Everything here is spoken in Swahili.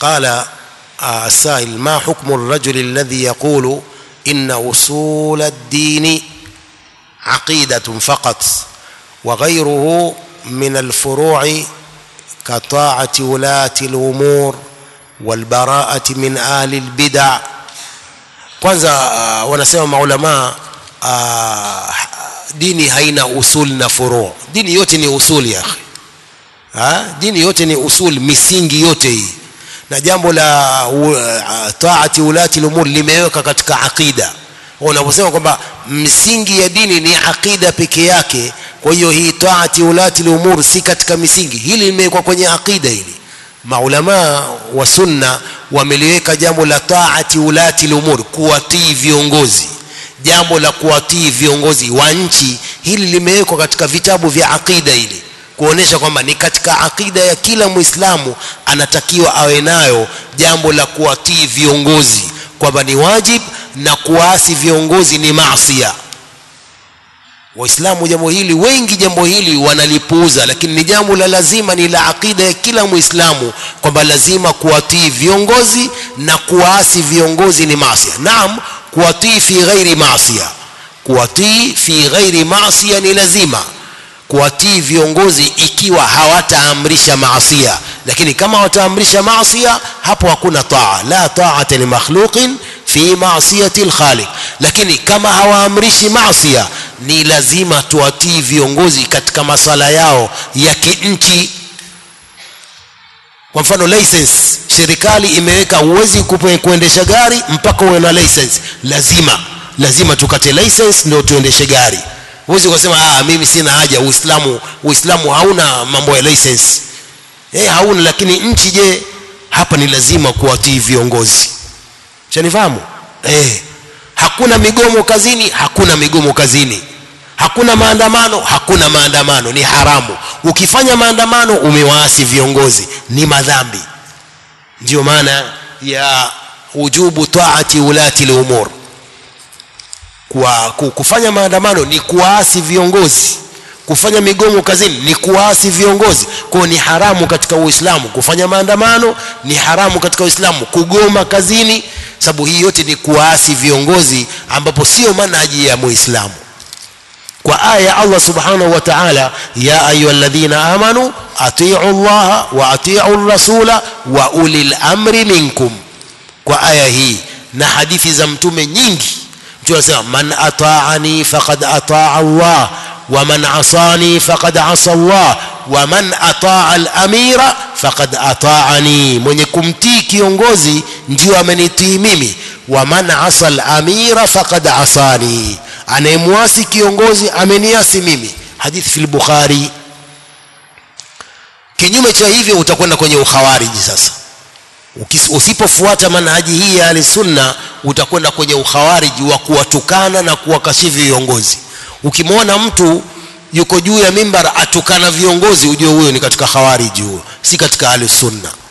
قال السائل ما حكم الرجل الذي يقول إن أصول الدين عقيدة فقط وغيره من الفروع كطاعة ولاة الأمور والبراءة من أهل البدع kwanza uh, wanasema maulamaa uh, dini haina usul na furu dini yote ni usul ya akhi ha? dini yote ni usul misingi yote hii na jambo la uh, taati ulati lumur limeweka katika aqida unaposema kwamba msingi ya dini ni aqida peke yake kwa hiyo hii taati ulati lumur si katika misingi hili limewekwa kwenye aqida hili maulamaa wa sunna wameliweka jambo la taati ulati lumur kuwatii viongozi jambo la kuwatii viongozi wa nchi hili limewekwa katika vitabu vya aqida hili kuonesha kwamba ni katika aqida ya kila muislamu anatakiwa awe nayo jambo la kuwatii viongozi kwamba ni wajib na kuasi viongozi ni maasia waislamu jambo hili wengi jambo hili wanalipuuza lakini ni jambo la lazima ni la aqida ya kila muislamu kwamba lazima kuwatii viongozi na kuwaasi viongozi ni maasia naam kuwatii fi ghairi maasia kuwatii fi ghairi maasia ni lazima kuwatii viongozi ikiwa hawataamrisha maasia lakini kama wataamrisha maasia hapo hakuna taa la taata li makhluqin fi maasiyati alkhaliq lakini kama hawaamrishi maasia ni lazima tuwatii viongozi katika masala yao ya kinchi kwa mfano license serikali imeweka uwezi kuendesha gari mpaka uwe na license lazima lazima tukate license ndio tuendeshe gari huwezi kusema ah mimi sina haja uislamu uislamu hauna mambo ya license eh hauna lakini nchi je hapa ni lazima kuwatii viongozi chanifahamu eh hakuna migomo kazini hakuna migomo kazini hakuna maandamano hakuna maandamano ni haramu ukifanya maandamano umewaasi viongozi ni madhambi ndio maana ya ujubu taati ulati lumur kwa kufanya maandamano ni kuwaasi viongozi kufanya migomo kazini ni kuwaasi viongozi kwao ni haramu katika uislamu kufanya maandamano ni haramu katika uislamu kugoma kazini sababu hii yote ni kuwaasi viongozi ambapo sio manhaji ya muislamu kwa aya Allah subhanahu wa ta'ala ya ayyuhalladhina amanu atii'u Allah wa atii'u rasula wa ulil amri minkum kwa aya hii na hadithi za mtume nyingi mtume anasema man ata'ani faqad ata'a Allah wa man asani faqad asa Allah wa man ata'a al-amira faqad ata'ani mwenye kumtii kiongozi ndio amenitii mimi wa man asa al-amira faqad asani anayemwasi kiongozi ameniasi mimi hadithi fil bukhari kinyume cha hivyo utakwenda kwenye ukhawariji sasa usipofuata manhaji hii ya sunna utakwenda kwenye ukhawariji wa kuwatukana na kuwakashifu viongozi ukimwona mtu yuko juu ya mimbar atukana viongozi ujue huyo ni katika khawariji huyo si katika ahli sunna